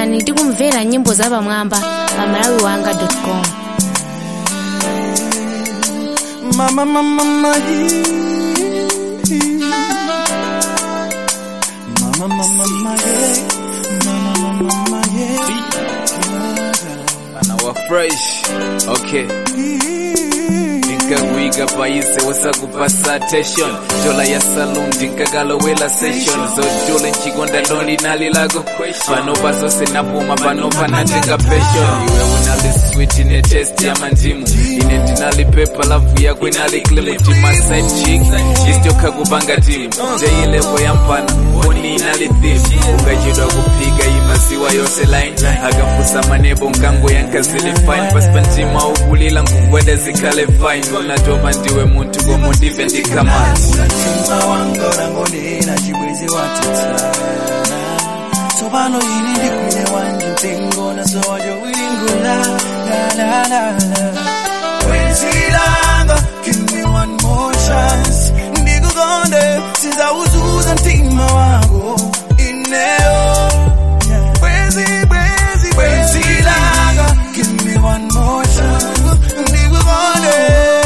downloadani ndi kumvera nyimbo zapamwamba pa malawi wanga com Mama, mama, mama, Mama, mama, mama, yeah. Mama, mama, mama, yeah. anawa fresh okay ndinkakuika paise wasakupasa attention njola ya saloon ndinkakalowela session zojule nchikonda loli nalilako panopa zose napuma panopa natenga passion iwe unali switi ne test ya mandimu ine ndinali pepa lavu yako inali clement my side chick istokha kupanga timu jeilevo yampana oni inali thim ukachedwa kuphika imaziwa yose line akafusa manebo nkango yankazili fine pasi pantima ukulila ngugwede zikhale fine unatopa ndiwe muntu komotive ndikamani Mtima wangu rangonena chibwezi watitsa Sobano ini ndikwine wanje mtengo na sowajo wilingula la la la la Wezi langa give me one more chance Ndikukonde sizawuzuza mtima wangu ineo Wezi wezi wezi langa give me one more chance Ndikukonde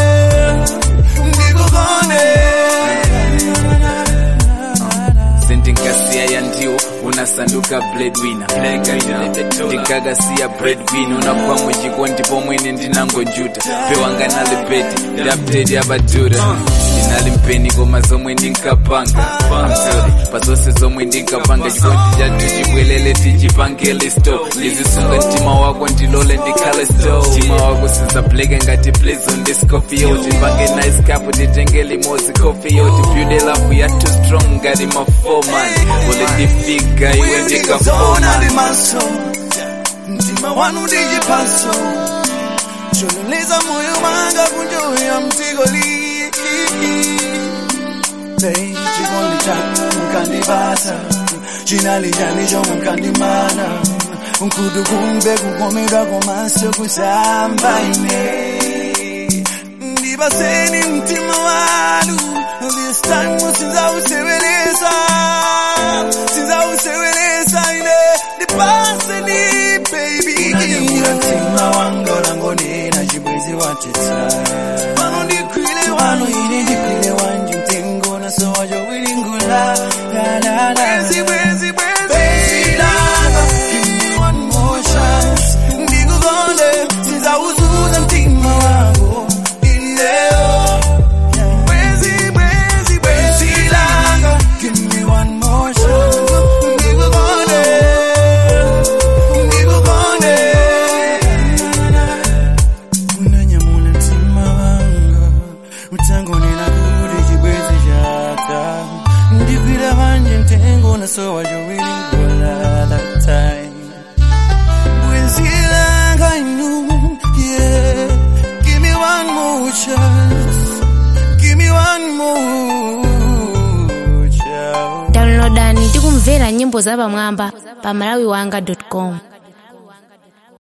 sendingasiya yandiwo unasanduka breadwinner ndingakasiya breadwinner unakuwa muchikondi pomwene ndinangojuta pewanga nali beti ndaptedi abajuda ndinali mpeni koma zomwe ndinkapanga amsori pazonse zomwe ndinkapanga chikondi chatu chibwelele tichipangele sto ndizisunga mtima wako ndilole ndikhale sto mtima wako sizableke ngati plezo ndiscofio tipange nice cup titengele mozi cofio tibuilde lavu yatu strong ngati mafoman ule ndifika iwe Zona ndikafoma ndi maso mtima wanu ndije paso chonoleza moyo manga kunjoya mtigoli Hey, chikondi chanu mkandipasa chinali chani chomwe mkandimana nkudu kumbe kukomedwa komaso kusamba ine ndipaseni mtima wanu this time sinzawusebenzisa sinzawusebenzisa ine ndipaseni baby unanyamula mtima wanga ulangonena chibwezi watetsa pano ndikwile wano ine ndikwile wanje mtengo naso wajo wilingula la la la bwezi bwezi bwezi langa give me one more chance ndikukonde sinzawuzuza mtima wangu ineo Bwezi, bwezi, bwezi langa, give me one more chance. Ndikukonde, ndikukonde. Unanyamula mtima wanga, utangonena kuti chibwezi chata. Ndikwira manje mtengo nasowa chowilingula that time. Bwezi langa inu, yeah. Give me one more chance. Give me one more chance. downloadani ndi kumvera nyimbo zapamwamba pa malawi wanga com